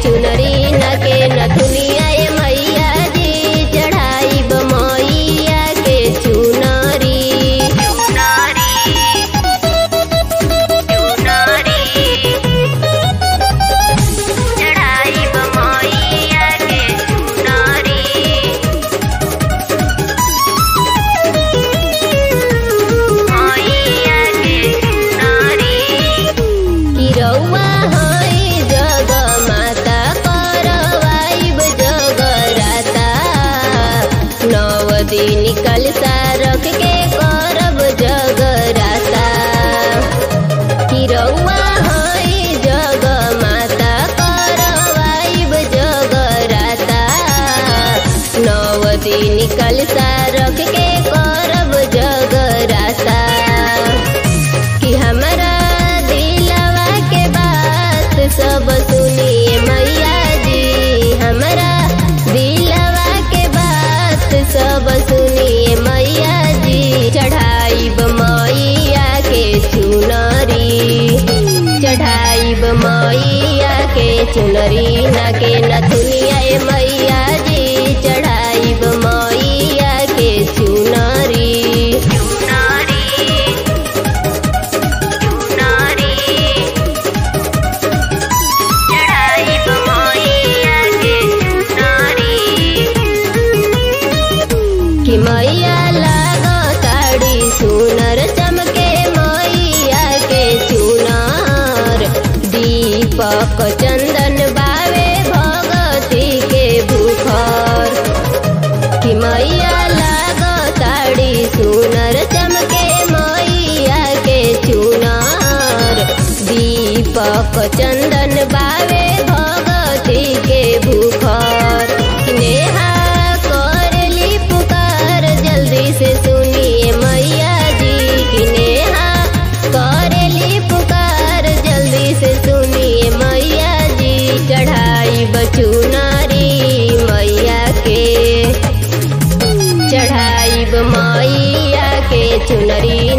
चुनरी न के नथुनिया ए मैया जी चढ़ाई मैया के चुनरी चढ़ाई मैया के चुनरी किरौआ है जग माता करवाइब जगराता नव दिन कलसा रख के करब जगराता किरौआ है जग माता करवाइब जगराता नव दिन कलसा रख के करब जगराता कि हमरा दिलवा के बात सब सुनिए मैया जी हमरा दिलवा के बात सब सुनिए मैया जी चढ़ाई मैया के चुनरी चढ़ाई मैया के चुनरी न के नथुनिया ए मैया जी चढ़ाई मैया के चुनरी कि मैया लागो साड़ी सुनर चमके मैया के चुनार दीपक चंदन बावे भगती के भूखर कि मैया लागो साड़ी सुनर चमके मैया के चुनार दीपक चंदन बावे भगती के भूखर नेहा करली पुकार जल्दी से सुनिए मैया जी की नेहा करली पुकार जल्दी से सुनिए मैया जी चढ़ाई बचुनारी मैया के चढ़ाई मैया के चुनरी